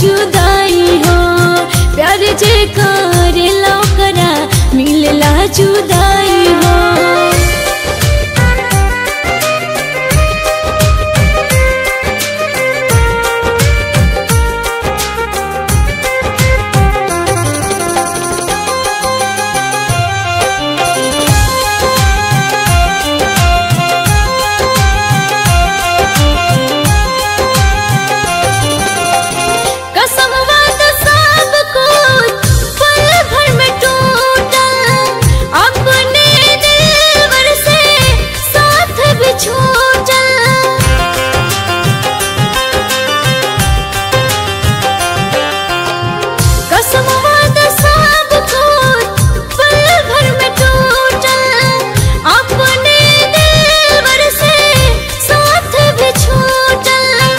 जुदाई हो प्यार जे करेला ओकरा मिलेला जुदाई हो कसम वाद सब कुछ पल भर में टूटल अपने दिलवर से साथ भी छूटल कसम वाद सब कुछ पल भर में टूटल अपने दिलवर से साथ भी छूटल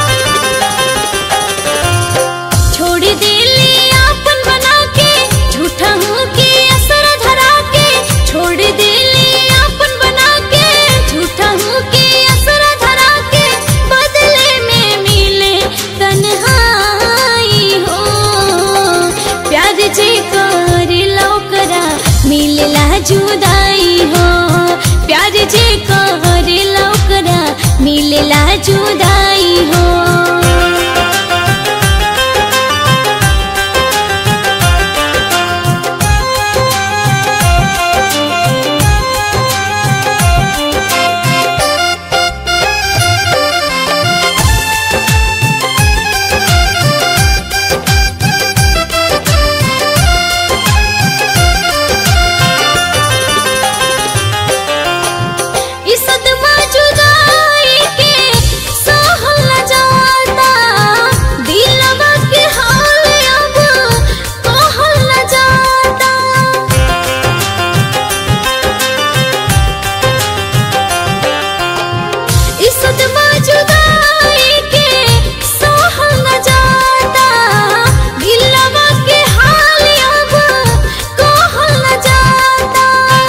छोड़ दिली आपन बना के झूठा हूँ के असर धरा के छोड़ दिली आपन बना के झूठा हूँ के असर धरा के बदले में मिले तन्हाई हो प्यार जे करेला ओकरा मिलेला जुदाई हो प्यार जे करेला ओकरा मिलेला जुदाई हो ई सदमा जुदाई के सहल न जाता दिलवा के हाल अब कहल न जाता ई सदमा जुदाई के सहल न जाता दिलवा के हाल अब कहल न जाता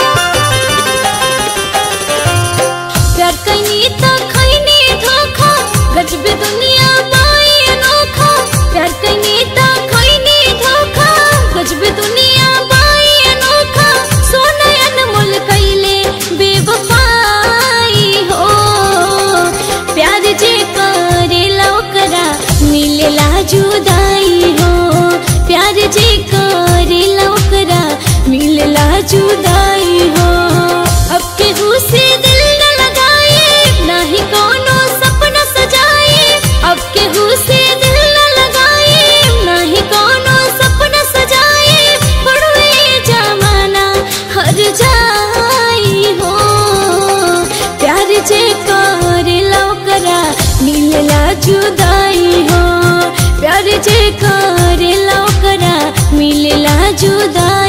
प्यार कैनी त खैनी धोखा गजब दुनिया बाई अनोखा प्यार कैनी त खैनी धोखा गजब दुनिया बाई अनोखा सोना अनमोल कैले बेवफाई हो प्यार जे करेला ओकरा मिलेला जुदाई हो प्यार जे करेला ओकरा मिलेला जुदाई हो अब केहू से दिल न लगाए ना ही कोनो सपना सजाए अब केहू से दिल न लगाए ना ही कोनो सपना सजाए पड़वे जमाना हर जाई हो प्यार जे करेला ओकरा मिलेला जुदाई हो प्यार जे करेला ओकरा मिलेला जुदाई